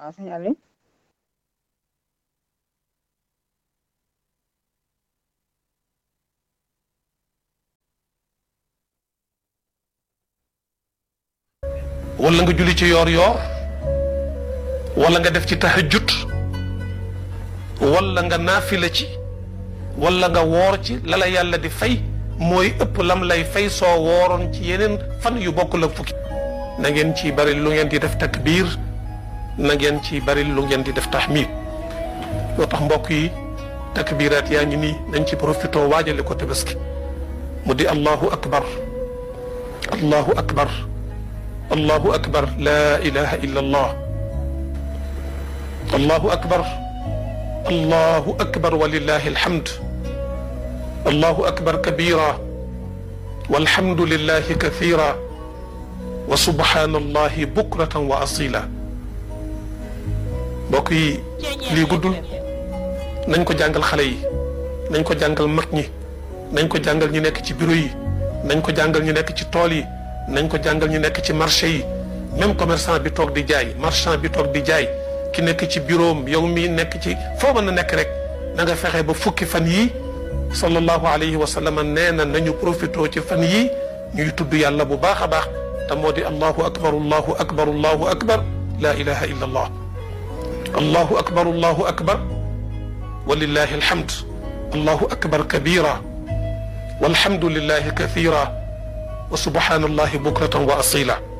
waaw sëñ Aliou wala nga julli ci yoor yoor wala nga def ci tahajjud wala nga naafila ci wala nga woor ci la la yàlla di fay mooy ëpp lam lay fay soo wooroon ci yeneen fan yu bokkul ak fukki na ngeen ci bari lu ngeen di def takbiir na ngeen ci bari lu ngeen di def tahmid loo tax mbokk yi takbiraat yaa ngi nii nañ ci profité waajale ko tabaski mu di allahu akbar allahu akbar allahu akbar laa ilaha illa allah allahu akbar allahu akbar walillahi alhamd allahu akbar kabira walhamdulillahi kathira wa subhanallahi bukratan wa asila mbokk yi lii guddul nañ ko jàngal xale yi nañ ko jàngal mag ñi nañ ko jàngal ñu nekk ci bureau yi nañ ko jàngal ñu nekk ci tool yi nañ ko jàngal ñu nekk ci marché yi même commerçant bi toog di jaay marchand bi toog di jaay ki nekk ci bureau am yow mi nekk ci foo mën a nekk rek na nga fexe ba fukki fan yii sallallahu alayhi wa sallam nee na nañu profité ci fan yii ñuy tudd yàlla bu baax a baax te moo di allahu akbar allahu akbar allahu akbar laa ilaha illa allah allahu akbar allahu akbar walillahi alhamd allahu akbar kabira walhamdulillahi kathira wa subhanallahi bukratan wa asila